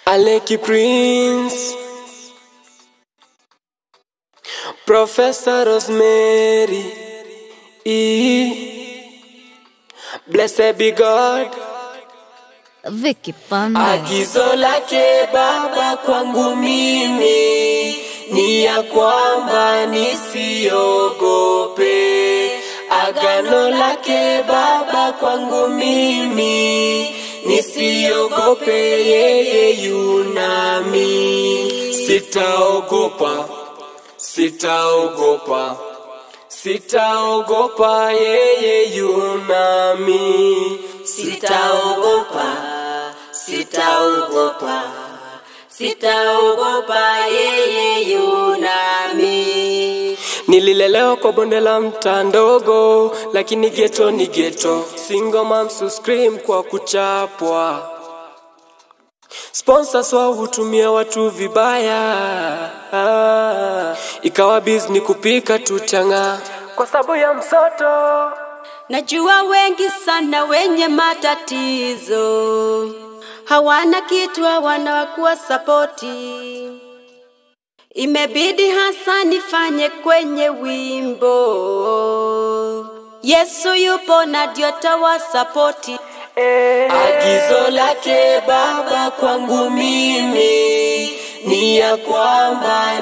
Aleki Prince, Professor Rosemary, E. Blessed be God. Vicky Pande. Agizo lake Baba kwangu mimi ni ya kwamba nisiogope. Agano lake Baba kwangu mimi nisiogope, yeye yunami. Sitaogopa, sitaogopa, sitaogopa, yeye yunami. Sitaogopa, sitaogopa, sitaogopa, yeye yunami. Nililelewa kwa bonde la mtaa ndogo, lakini geto ni geto. Single moms who scream kwa kuchapwa. Sponsors wao hutumia watu vibaya, ah, ikawa bizni kupika tutanga kwa sababu ya msoto. Najua wengi sana wenye matatizo hawana kitu, hawana wakuwa sapoti. Imebidi hasa nifanye kwenye wimbo, Yesu yupo na ndio tawasapoti. Agizo lake Baba kwangu mimi ni ya kwamba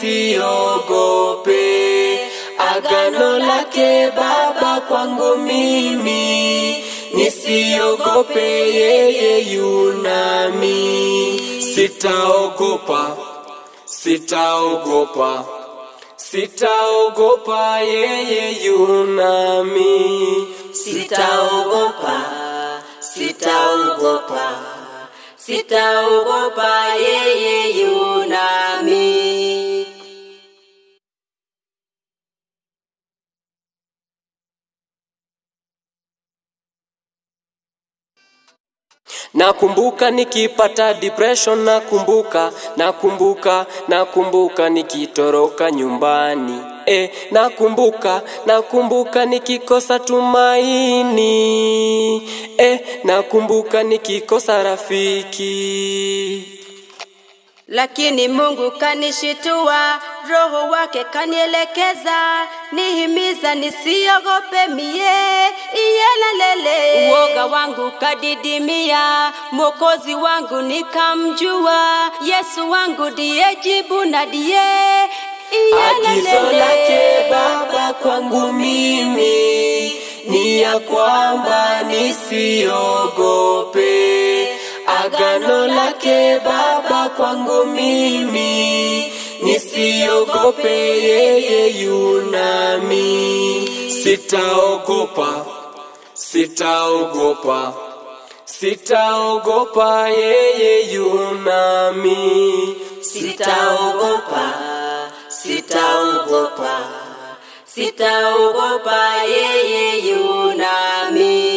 nisiogope. Agano lake Baba kwangu mimi nisiogope, yeye yunami. Sitaogopa, sitaogopa, sitaogopa, yeye yunami. Sitaogopa, sitaogopa, sitaogopa, yeye yunami. Nakumbuka nikipata depression, nakumbuka, nakumbuka, nakumbuka nikitoroka nyumbani. E, nakumbuka, nakumbuka nikikosa tumaini. E, nakumbuka nikikosa rafiki. Lakini Mungu kanishitua, Roho wake kanielekeza, nihimiza nisiogope mie, iyelalele. Uoga wangu kadidimia, Mwokozi wangu nikamjua, Yesu wangu ndiye jibu na ndiye Agizo lake Baba kwangu mimi ni ya kwamba nisiogope. Agano lake Baba kwangu mimi nisiogope, yeye yunami. Sitaogopa, sitaogopa, sitaogopa, yeye yunami. Sitaogopa, sitaogopa, sitaogopa, yeye yunami.